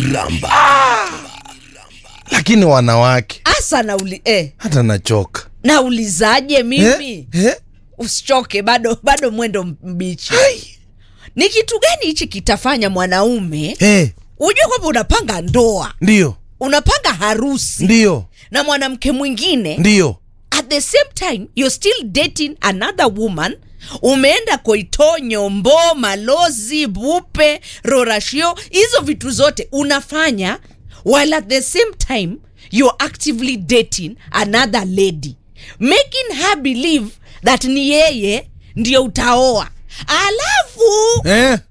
ramba lakini wanawake asa nauli, eh, hata nachoka naulizaje mimi eh? Eh? usichoke bado bado mwendo mbichi ni kitu gani hichi kitafanya mwanaume Eh, ujue kwamba unapanga ndoa ndio unapanga harusi ndio na mwanamke mwingine ndio at the same time you're still dating another woman umeenda koitonyo mbo malozi bupe rorashio hizo vitu zote unafanya while at the same time you're actively dating another lady making her believe that ni yeye ndio utaoa alafu eh?